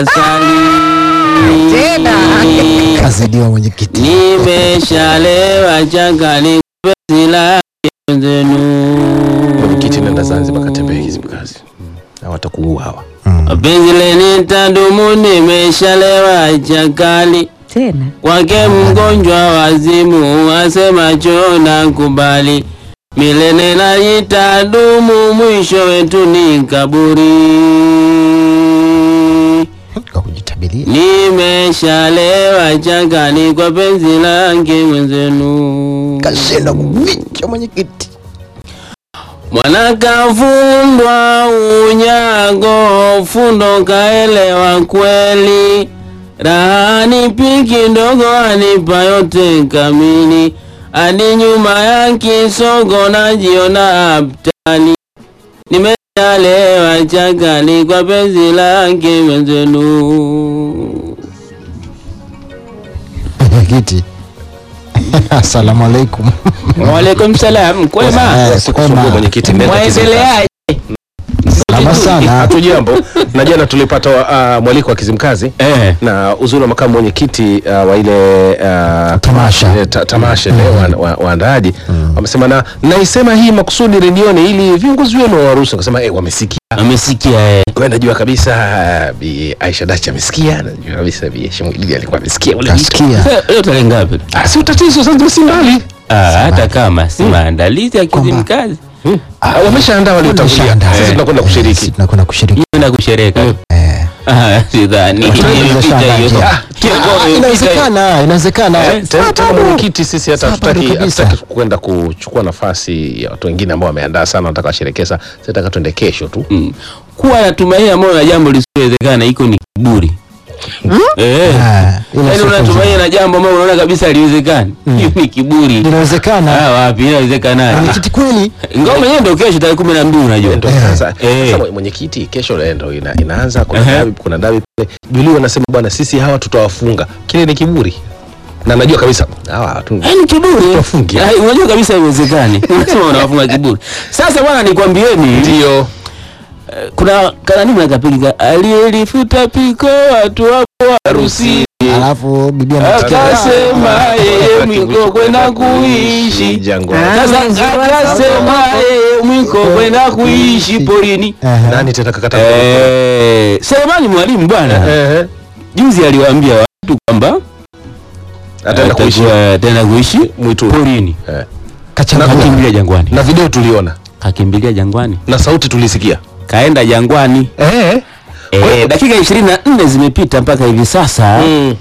asali. Tena. kazidiwa mwenyekiti. Nimeshalewa chakali penzi lake zenu. Mwenyekiti, nenda Zanzibar katembee Kizimkazi, hawa watakuua hawa. Penzi leni tadumu, nimeshalewa chakali Tena. kwake mgonjwa wazimu, asema chona kubali milele na itadumu, mwisho wetu ni kaburi. Kwa kujitabiria. Nimeshalewa chakali kwa penzi lake mwenzenu. Kashinda kuficha mwenyekiti. Mwana kafundwa unyago, fundo kaelewa kweli. Raha ni piki ndogo, anipa yote kamili. Hadi nyuma ya kisogo najiona abtali. Nimeshalewa chakali kwa penzi lake mwenzenu. Mwenyekiti. Asalamu alaikum. Waalaikum salam, kwema? Eh, Sikusumbua kwema. mwenyekiti, nenda Kizimkazi. Mwaendeleaje? Salama sana. Hatujambo, na jana tulipata uh, mwaliko wa Kizimkazi Eh. na uzuri wa makamu mwenyekiti uh, wa ile uh, Tamasha. eh, ta, tamasha ile wa- wa- waandaaji wamesema na naisema hii makusudi redioni ili viongozi wenu waruhusu. Akasema eh, wamesikia Amesikia eh. kwa hiyo najua kabisa uh, Bi Aisha Dachi amesikia, najua kabisa Bi Hashim Idili alikuwa amesikia ule wito. Kasikia. Leo- Leo tarehe ngapi? Ah, si utatizo sasa, si mbali Ah, hata kama si maandalizi ya Kizimkazi Ah, wameshaandaa waliotangulia, Wameshaandaa. sisi tunakwenda Sisi kushiriki. tunakwenda kushiriki. na kushereka Eh. Ah, sidhani Tunaweza Picha shangaa hiyo. je? Ah, Ah, Inawezekana, inawezekana. Eh, tena tena mwenyekiti, sisi hata Sawa, bado hatutaki kabisa. hatutaki kwenda kuchukua nafasi ya watu wengine ambao wameandaa sana, wanataka washerekee. Sasa tunataka tuende kesho tu. Mm. kuwa na tumaini moyo na jambo lisiowezekana iko ni kiburi eh Ah, ila yaani sio unatumaini na jambo ambalo unaona kabisa haliwezekani hiyo ni kiburi Inawezekana. ah wapi inawezekana Mwenyekiti kweli. ngoma yenyewe ndio kesho tarehe 12 unajua Ndio Eh. sasa Eh. sasa mwenyekiti, kesho eh, ndio ina, inaanza kuna Ehe. dabi, kuna dabi pale. Julie wanasema bwana, sisi hawa tutawafunga. Kile ni kiburi, na najua kabisa hawa watu Eh, ni kiburi Wafungi. Ah, unajua kabisa haiwezekani unasema unawafunga kiburi sasa bwana nikwambieni ndio kuna kanani mnakapiga aliyelifuta piko watu wapo harusi Alafu bibi anasikia. akasema yeye mwiko kwenda kuishi jangwani. Ah. sasa akasema yeye mwiko kwenda kuishi porini Aha. Nani tena kakata? Eh, Selemani mwalimu bwana Eh, juzi aliwaambia watu kwamba ataenda kuishi atakuwa- ataenda kuishi mwituni. porini Eh. Kachanganya. kakimbilia jangwani Na video tuliona kakimbilia jangwani na sauti tulisikia. kaenda jangwani Eh. Eh, dakika ishirini na nne zimepita mpaka hivi sasa Mm.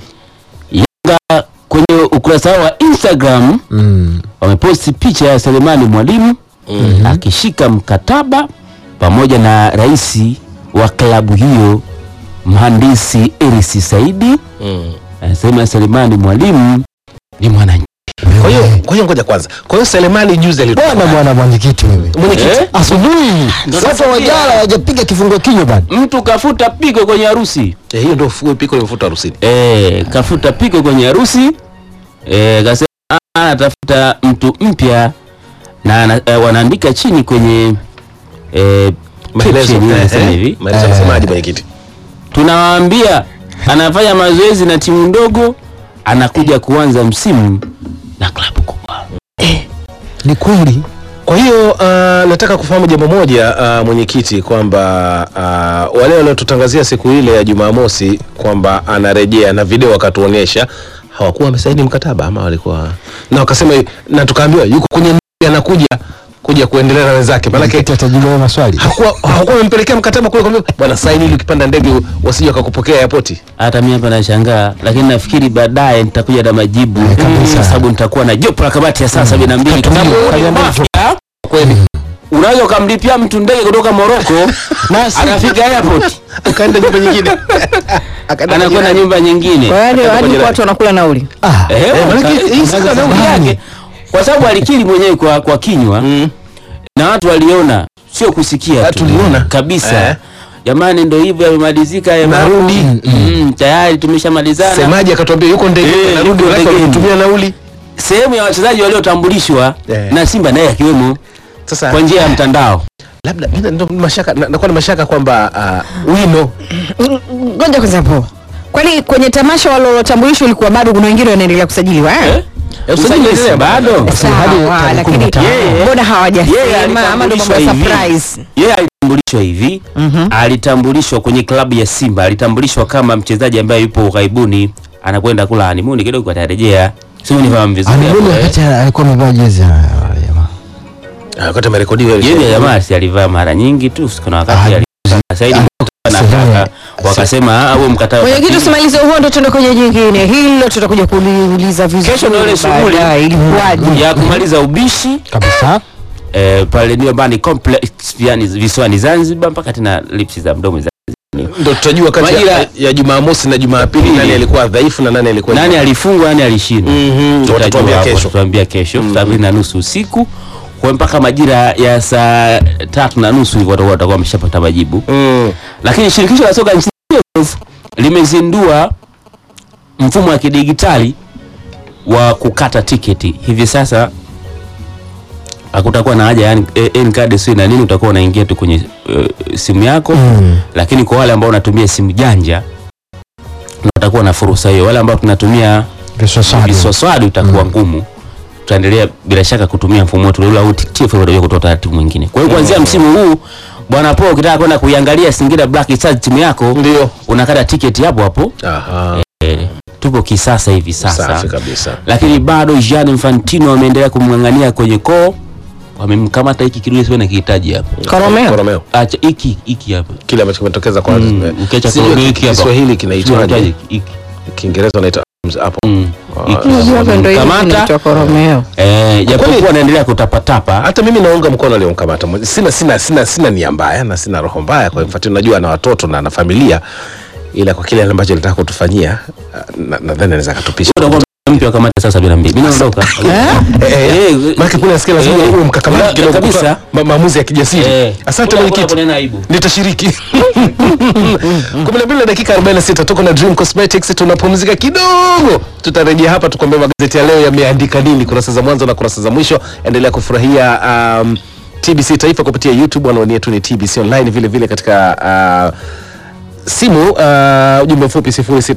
Yanga kwenye ukurasa wao wa Instagram Mm. wameposti picha ya Selemani Mwalimu akishika mkataba pamoja na rais wa klabu hiyo mhandisi Erisi Saidi. Mm. Anasema Selemani Mwalimu ni mwananchi. Kwa hiyo kwa hiyo ngoja kwanza. Kwa hiyo Selemani juzi alitoka. Bwana bwana mwenyekiti wewe. Mwenyekiti. Eh? Asubuhi. Ndio Sasa nakwambia. wajala hawajapiga kifungua kinywa bado. Mtu kafuta pigo kwenye harusi Eh, hiyo ndio fu- piko limefuta harusini. e, kafuta pigo kwenye harusi e, kasema "Ah, anatafuta mtu mpya na ana- eh, wanaandika chini kwenye e, Maelezo caption eh, inasema eh, hivi maelezo yanasemaje mwenyekiti? tunawaambia anafanya mazoezi na timu ndogo anakuja kuanza msimu na klabu kubwa Ni kweli. Kwa hiyo uh, nataka kufahamu jambo moja uh, mwenyekiti kwamba uh, wale waliotutangazia siku ile ya Jumamosi kwamba anarejea na video wakatuonyesha hawakuwa wamesaini mkataba ama walikuwa na wakasema na tukaambiwa yuko kwenye ndege anakuja kuja kuendelea na wenzake maanake Mwenyekiti atajibu hayo maswali. hakuwa hawakuwa wamempelekea mkataba kule kwamba bwana saini ili ukipanda ndege wasije wakakupokea airport. hata mimi hapa nashangaa lakini nafikiri baadaye nitakuja na majibu Eh, kabisa. kwa sababu nitakuwa na jopo la kamati ya saa sabini na mbili kwa sababu Katulia, huu ni kaliambia mafia. Kweli. unaweza ukamlipia mtu ndege kutoka Moroko Nasi anafika airport Akaenda nyumba nyingine. Akaenda anakwenda nyingine. nyumba nyingine Kwa hadi Hata hadi majirani. watu wanakula nauli. ah. Eh, Eh, manake ka- hii sasa sasa nauli zamani. yake kwa sababu alikiri mwenyewe kwa, kwa kinywa Mm. na watu waliona sio kusikia Ah, tu tuliona. kabisa Eh. jamani ndo hivyo yamemalizika Narudi. mm, tayari tumeshamalizana Semaji akatuambia yuko ndege Eh, narudi yuko wake ndegeni. walitumia nauli. sehemu ya wachezaji waliotambulishwa Eh. na Simba naye akiwemo Sasa kwa njia ya mtandao labda mimi ndo mashaka na- nakuwa na mashaka kwamba uh, wino ngoja kwanza hapo kwani kwenye tamasha walilotambulishwa ilikuwa bado kuna wengine wanaendelea kusajiliwa eh? Eh? Eh, usajili Usajili unaendelea bado hadi sawa tarehe lakini kumi na tano. Yeye- mbona Yeye hawajasema ama ndo mambo ya alitambulishwa hivi. surprise Yeye alitambulishwa hivi alitambulishwa kwenye klabu ya Simba, alitambulishwa kama mchezaji ambaye yupo ughaibuni, anakwenda kula honeymoon kidogo, atarejea. Sio nifahamu vizuri hapo, Anibuni eh. wakati alikuwa amevaa jezi ya ya jamaa. Ah, wakati amerekodiwa ile Yeye show. jamaa si alivaa mara nyingi tu, kuna wakati Ah, alivaa Saidi anataka wakasema ah, huo mkataba mwenyekiti usimalize huo ndo tuende kwenye jingine hilo tutakuja kuliuliza vizuri Kesho ndio ile shughuli baadaye, ilikuwaje ya kumaliza ubishi Kabisa. eh, pale ndio bani complex yani visiwani Zanzibar mpaka tena lipsi za mdomo za ndo tutajua kati Majira- ya, ya Jumamosi na Jumapili nani alikuwa dhaifu na nani alikuwa nani alifungwa nani alishinda Mhm, Tutajua watatuambia hapo, kesho. watatuambia kesho saa mbili na nusu usiku kwa mpaka majira ya saa tatu na nusu hivyo watakuwa watakuwa wameshapata majibu Mm. lakini shirikisho la soka nchini TFF limezindua mfumo wa kidigitali wa kukata tiketi hivi sasa hakutakuwa na haja yani eh, N-card sio na nini utakuwa unaingia tu kwenye eh, simu yako Mm. lakini kwa wale ambao wanatumia simu janja watakuwa na fursa hiyo wale ambao tunatumia Visosado. visoswadu itakuwa ngumu tutaendelea bila shaka kutumia mfumo wetu ule au TFF ndio kutoa taratibu mwingine kwa hiyo kuanzia msimu huu bwana po ukitaka kwenda kuiangalia Singida Black Stars timu yako Ndio. unakata tiketi hapo hapo Aha. eh, tupo kisasa hivi sasa Safi kabisa. lakini bado Jean Infantino ameendelea kumng'ang'ania kwenye koo wamemkamata hiki kidude sio nakihitaji hapa Koromeo? Koromeo. acha hiki hiki hapa Kile ambacho kimetokeza kwa Mm, eh, ukiacha sijui Koromeo hiki hapa. Kiswahili kinaitwaje? Tunahitaji hiki Kiingereza wanaita arms hapo. Mm, hiki. Unajua hapa ndo hivi Kamata. kinaitwa koromeo Eh, japokuwa anaendelea kutapatapa Hata mimi naunga mkono aliyomkamata. Mwe- Sina sina sina sina nia mbaya na sina roho mbaya kwa Infantino, najua ana watoto na ana familia, ila kwa kile ambacho alitaka kutufanyia ah, na- nadhani anaweza katupisha. utakuwa mpya wa kamati saa sabini na mbili. Mimi naondoka. Eh, eh, Eh, Maana kuna nasikia lazima eh, uwe mkakamavu kuna- kidogo kabisa. kutoa ma- maamuzi ya kijasiri. Eh, Asante kuna- mwenyekiti. kuna- kuna aibu. nitashiriki 12 na dakika 46 tuko na Dream Cosmetics tunapumzika kidogo tutarejea hapa tukwambia magazeti ya leo yameandika nini kurasa za mwanzo na kurasa za mwisho endelea kufurahia um, TBC Taifa kupitia YouTube anwani yetu ni TBC online vile vile katika uh, simu uh, ujumbe mfupi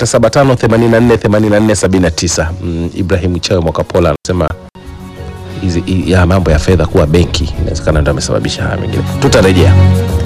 0675848479 mm, Ibrahim Chawe Mwakapola anasema hizi hii- ya mambo ya fedha kuwa benki inawezekana ndio amesababisha haya mengine tutarejea